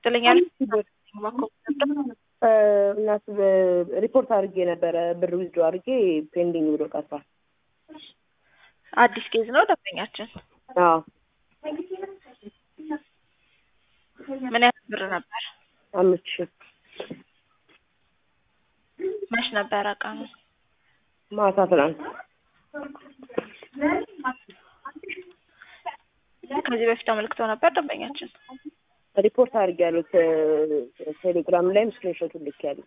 ትለኛለች። እናት ሪፖርት አድርጌ ነበረ ብር ዊዝድሮ አድርጌ ፔንዲንግ ብሎ ቀርቷል። አዲስ ኬዝ ነው ደንበኛችን። አዎ ምን ያህል ብር ነበር? አምስት ሺህ መች ነበረ ቀኑ? ማታ ትናንት ከዚህ በፊት አመልክተው ነበር ደንበኛችን። ሪፖርት አድርጌ ያሉት ቴሌግራም ላይም ስክሪንሾቱን ልክ ያሉት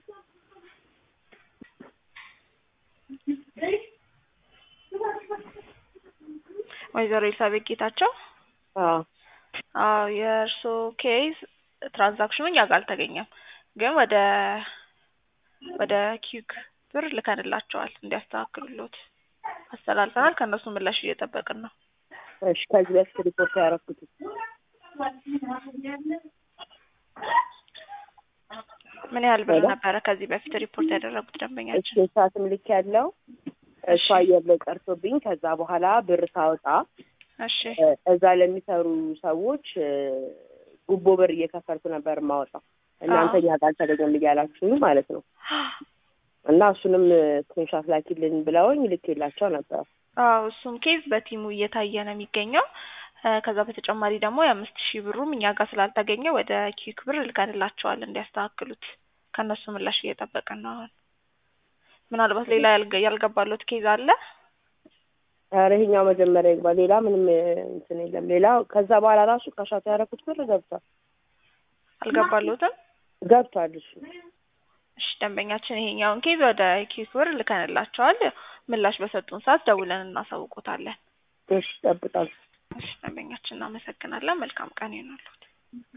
ወይዘሮ ኤልሳቤጥ ጌታቸው አዎ አዎ የእርስዎ ኬዝ ትራንዛክሽኑ እኛ ጋር አልተገኘም፣ ግን ወደ ወደ ኪክ ብር ልከንላቸዋል እንዲያስተካክሉሎት አስተላልፈናል። ከእነሱ ምላሽ እየጠበቅን ነው። እሺ ከዚህ በፊት ሪፖርት ያደረኩት ምን ያህል ብር ነበረ ከዚህ በፊት ሪፖርት ያደረጉት ደንበኛችን? እሺ ሰዓትም ልክ ያለው እሱ አየር ላይ ቀርቶብኝ ከዛ በኋላ ብር ሳወጣ እሺ እዛ ለሚሰሩ ሰዎች ጉቦ ብር እየከፈልኩ ነበር የማወጣው እናንተ እኛ ጋር አልተገኘም እያላችሁ ማለት ነው። እና እሱንም ስክሪንሻት ላኪልን ብለውኝ ልኬላቸው ነበር። አዎ እሱም ኬዝ በቲሙ እየታየ ነው የሚገኘው። ከዛ በተጨማሪ ደግሞ የአምስት ሺህ ብሩም እኛ ጋር ስላልተገኘ ወደ ኪክ ብር ልከንላቸዋል እንዲያስተካክሉት። ከእነሱ ምላሽ እየጠበቅን ነው አሁን። ምናልባት ሌላ ያልገ- ያልገባሎት ኬዝ አለ? ኧረ ይሄኛው መጀመሪያ ይግባ። ሌላ ምንም እንትን የለም። ሌላ ከዛ በኋላ ራሱ ከሻቱ ያደረኩት ብር ገብቷል አልገባሎትም? ገብቷል እሱ እሺ ደንበኛችን ይሄኛውን ኬዝ ወደ ኪክ ብር ልከንላቸዋል። ምላሽ በሰጡን ሰዓት ደውለን እናሳውቆታለን። እሺ እጠብቃለሁ። እሺ ደንበኛችን እናመሰግናለን። መልካም ቀን ይሆናሉት።